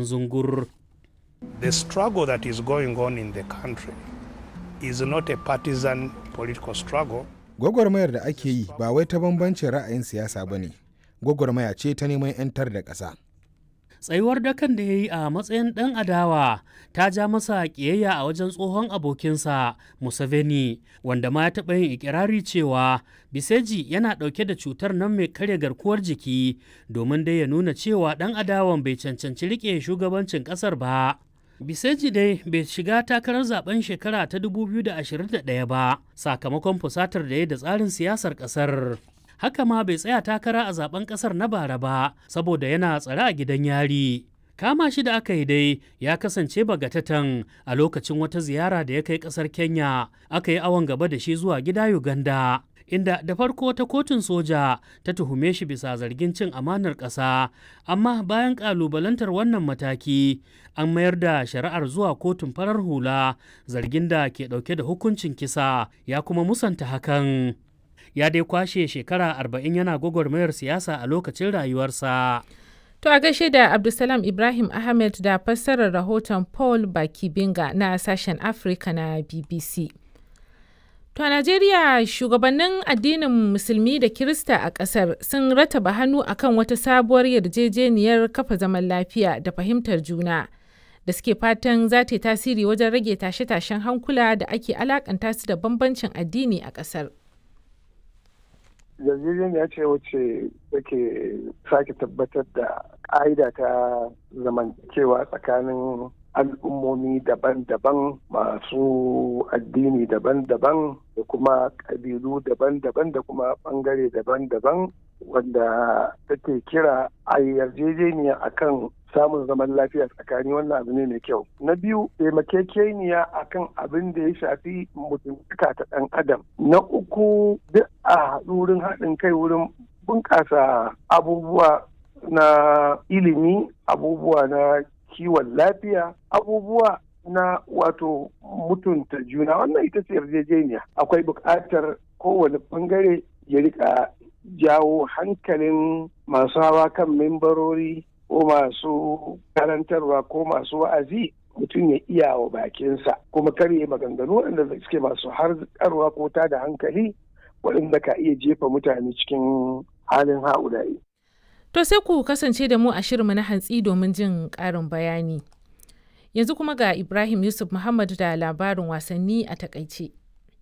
wasan zungur The struggle that is going on in the country is not a partisan political struggle. Gwagwarmayar da ake yi ba wai ta bambancin ra'ayin siyasa ba ne, gwagwarmaya ce ta neman 'yantar da ƙasa. tsayuwar dakan da ya yi a matsayin ɗan adawa ta ja masa ƙiyayya a wajen tsohon abokinsa Museveni wanda ma ya taɓa yin ikirari cewa Biseji yana ɗauke da cutar nan mai karya garkuwar jiki domin dai ya nuna cewa ɗan adawan bai cancanci riƙe shugabancin ƙasar ba. Biseji dai bai shiga takarar zaben shekara ta 2021 ba sakamakon fusatar da ya da tsarin siyasar ƙasar. haka ma bai tsaya takara a zaben kasar na bara ba saboda yana tsare a gidan yari kama shi da aka yi dai ya kasance bagatatan a lokacin wata ziyara da ya kai kasar kenya aka yi awon gaba da shi zuwa gida uganda inda da farko ta kotun soja ta tuhume shi bisa zargin cin amanar ƙasa amma bayan ƙalubalantar wannan mataki an mayar da shari'ar zuwa kotun farar hula zargin da ke ɗauke da hukuncin kisa ya kuma musanta hakan ya dai kwashe shekara arba'in yana gwagwarmayar siyasa a lokacin rayuwarsa. To a gaishe da Abdulsalam Ibrahim Ahmed da fassarar rahoton Paul Bakibinga na sashen Afirka na BBC. To a Najeriya shugabannin addinin Musulmi da Kirista a ƙasar sun rataba hannu akan wata sabuwar yarjejeniyar kafa zaman lafiya da fahimtar juna da suke fatan za ta yi tasiri wajen rage tashe-tashen hankula da ake alakanta su da bambancin addini a ƙasar. yarjejeniya ce wacce take sake tabbatar da ƙa'ida ta zamantakewa tsakanin al'ummomi daban-daban masu addini daban-daban da kuma ƙabilu daban-daban da kuma ɓangare daban-daban wanda take kira a yarjejeniya akan samun zaman lafiya tsakani wannan abu ne mai kyau. Na biyu taimakekeniya akan abin da ya shafi mutuntaka ta ɗan adam. Na uku duk a haɗu wurin haɗin kai wurin bunƙasa abubuwa na ilimi, abubuwa na kiwon lafiya, abubuwa na wato mutunta juna wannan ita ce yarjejeniya. Akwai buƙatar kowane ɓangare ya rika jawo hankalin masu hawa kan membarori ko masu karantarwa ko masu wa'azi mutum ya iya wa bakinsa kuma karye maganganu waɗanda suke masu harkarwa ko ta da hankali waɗanda ka iya jefa mutane cikin halin ha'ulayi. To sai ku kasance da mu a shirinmu na hantsi domin jin ƙarin bayani. Yanzu kuma ga Ibrahim Yusuf Muhammad da labarin wasanni a takaice.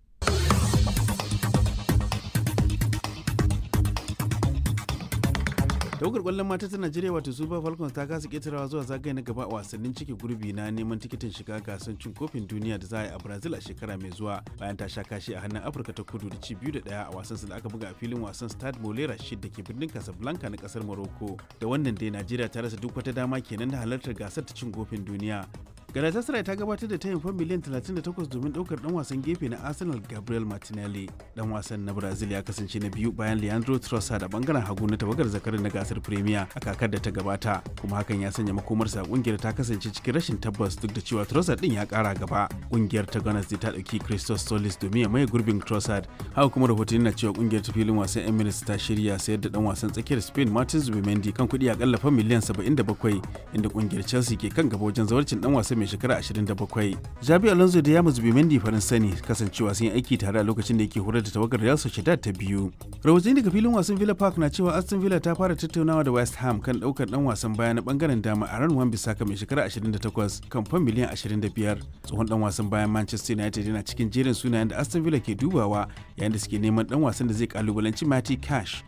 tawagar kwallon mata ta najeriya wato super falcons ta kasa ketarawa zuwa zagaye na gaba a wasannin cike gurbi na neman tikitin shiga gasar cin kofin duniya da za a yi a brazil a shekara mai zuwa bayan ta sha kashi a hannun afirka ta kudu da ci biyu da daya a wasan da aka buga a filin wasan stade molera shid da ke birnin casablanca na kasar morocco da wannan dai najeriya ta rasa duk wata dama kenan da halartar gasar ta cin kofin duniya galatasaray ta gabatar da tayin fan miliyan 38 domin daukar dan wasan gefe na arsenal gabriel martinelli dan wasan na brazil ya kasance na biyu bayan leandro trossard a bangaren hagu na tawagar zakarin na gasar premier a kakar da ta gabata kuma hakan ya sanya makomarsa kungiyar ta kasance cikin rashin tabbas duk da cewa trossard din ya kara gaba kungiyar ta gunners ta dauki christos solis domin ya maye gurbin trossard haka kuma rahotanni na cewa kungiyar ta filin wasan emirates ta shirya sayar da dan wasan tsakiyar spain martins zubimendi kan kuɗi akalla fan miliyan 77 inda kungiyar chelsea ke kan gaba wajen zawarcin dan wasan mai shekara 27. Jabi Alonso da Yamus Bimendi farin sani kasancewa sun yi aiki tare a lokacin da yake horar da tawagar Real Sociedad ta biyu. Rahotanni daga filin wasan Villa Park na cewa Aston Villa ta fara tattaunawa da West Ham kan daukar dan wasan baya na bangaren dama a ran Wan Bissaka mai shekara 28 kan fan miliyan 25. Tsohon dan wasan bayan Manchester United yana cikin jerin sunayen da Aston Villa ke dubawa yayin da suke neman dan wasan da zai kalubalanci Matty Cash